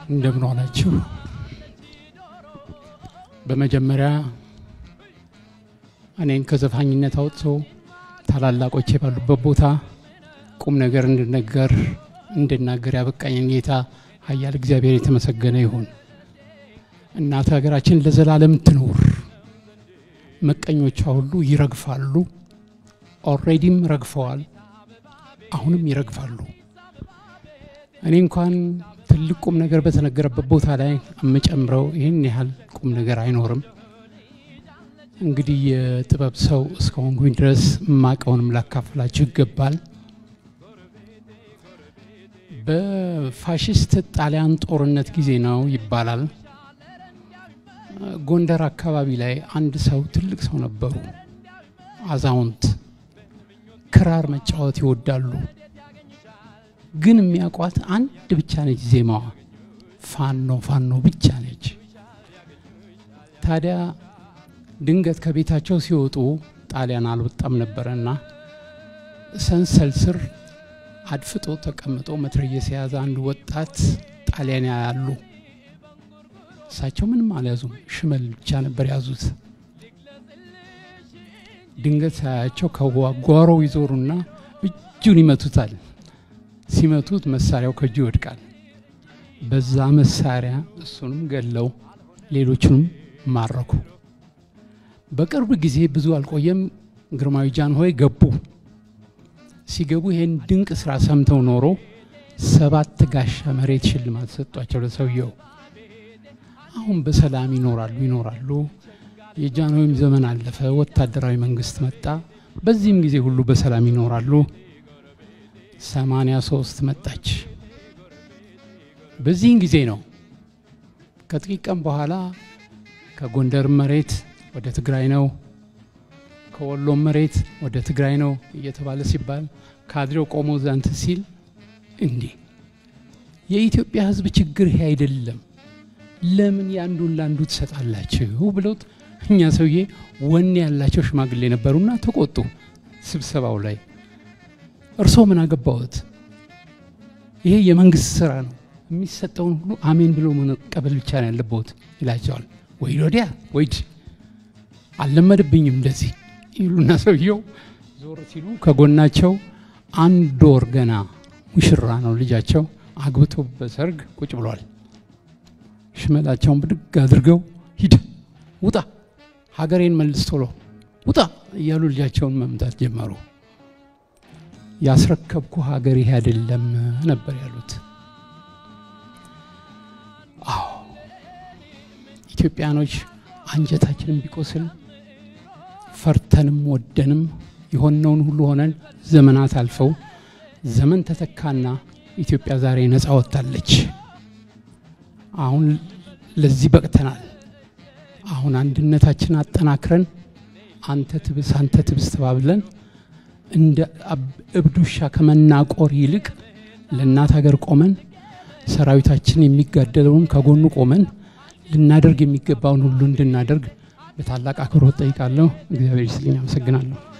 እንደምን ዋላችሁ። በመጀመሪያ እኔን ከዘፋኝነት አውጥቶ ታላላቆቼ ባሉበት ቦታ ቁም ነገር እንድነገር እንድናገር ያበቃኝን ጌታ ኃያል እግዚአብሔር የተመሰገነ ይሁን። እናት ሀገራችን ለዘላለም ትኖር። መቀኞቿ ሁሉ ይረግፋሉ። ኦልሬዲም ረግፈዋል። አሁንም ይረግፋሉ። እኔ እንኳን ትልቅ ቁም ነገር በተነገረበት ቦታ ላይ የምጨምረው ይህን ያህል ቁም ነገር አይኖርም። እንግዲህ የጥበብ ሰው እስከሆንኩኝ ድረስ የማቀውንም ላካፍላችሁ ይገባል። በፋሽስት ጣሊያን ጦርነት ጊዜ ነው ይባላል። ጎንደር አካባቢ ላይ አንድ ሰው ትልቅ ሰው ነበሩ፣ አዛውንት ክራር መጫወት ይወዳሉ። ግን የሚያውቋት አንድ ብቻ ነች፣ ዜማዋ ፋኖ ፋኖ ብቻ ነች። ታዲያ ድንገት ከቤታቸው ሲወጡ ጣሊያን አልወጣም ነበረና ሰንሰል ስር አድፍጦ ተቀምጦ መትረየስ የያዘ አንድ ወጣት ጣሊያን ያሉ እሳቸው ምንም አልያዙም፣ ሽመል ብቻ ነበር ያዙት። ድንገት ሳያቸው ከጓሮው ይዞሩና እጁን ይመቱታል። ሲመቱት መሳሪያው ከእጁ ይወድቃል። በዛ መሳሪያ እሱንም ገለው ሌሎቹንም ማረኩ። በቅርብ ጊዜ ብዙ አልቆየም፣ ግርማዊ ጃንሆይ ገቡ። ሲገቡ ይህን ድንቅ ስራ ሰምተው ኖሮ ሰባት ጋሻ መሬት ሽልማት ሰጧቸው ለሰውየው። አሁን በሰላም ይኖራሉ ይኖራሉ። የጃንሆይም ዘመን አለፈ፣ ወታደራዊ መንግስት መጣ። በዚህም ጊዜ ሁሉ በሰላም ይኖራሉ። ሰማንያ ሶስት መጣች። በዚህን ጊዜ ነው ከጥቂት ቀን በኋላ ከጎንደር መሬት ወደ ትግራይ ነው፣ ከወሎም መሬት ወደ ትግራይ ነው እየተባለ ሲባል ካድሬው ቆሞ ዛንት ሲል እንዲህ የኢትዮጵያ ሕዝብ ችግር ይሄ አይደለም፣ ለምን የአንዱን ለአንዱ ትሰጣላችሁ ብለውት እኛ ሰውዬ ወኔ ያላቸው ሽማግሌ ነበሩና ተቆጡ። ስብሰባው ላይ እርስዎ ምን አገባዎት? ይሄ የመንግስት ስራ ነው፣ የሚሰጠውን ሁሉ አሜን ብሎ መቀበል ብቻ ነው ያለብዎት ይላቸዋል። ወይ ወዲያ ወይድ አልለመድብኝም እንደዚህ ይሉና ሰውየው ዞር ሲሉ ከጎናቸው አንድ ወር ገና ሙሽራ ነው ልጃቸው አግብቶ በሰርግ ቁጭ ብሏል። ሽመላቸውን ብድግ አድርገው ሂድ ውጣ፣ ሀገሬን መልስ ቶሎ ውጣ እያሉ ልጃቸውን መምታት ጀመሩ። ያስረከብኩ ሀገር ይሄ አይደለም ነበር ያሉት። አዎ ኢትዮጵያኖች አንጀታችንን ቢቆስል ፈርተንም ወደንም የሆነውን ሁሉ ሆነን ዘመናት አልፈው ዘመን ተተካና ኢትዮጵያ ዛሬ ነፃ ወጥታለች። አሁን ለዚህ በቅተናል። አሁን አንድነታችን አጠናክረን አንተ ትብስ አንተ ትብስ ተባብለን እንደ እብድ ውሻ ከመናቆር ይልቅ ለእናት ሀገር ቆመን ሰራዊታችን የሚጋደለውን ከጎኑ ቆመን ልናደርግ የሚገባውን ሁሉ እንድናደርግ በታላቅ አክብሮት ጠይቃለሁ። እግዚአብሔር ይስጥልኝ። አመሰግናለሁ።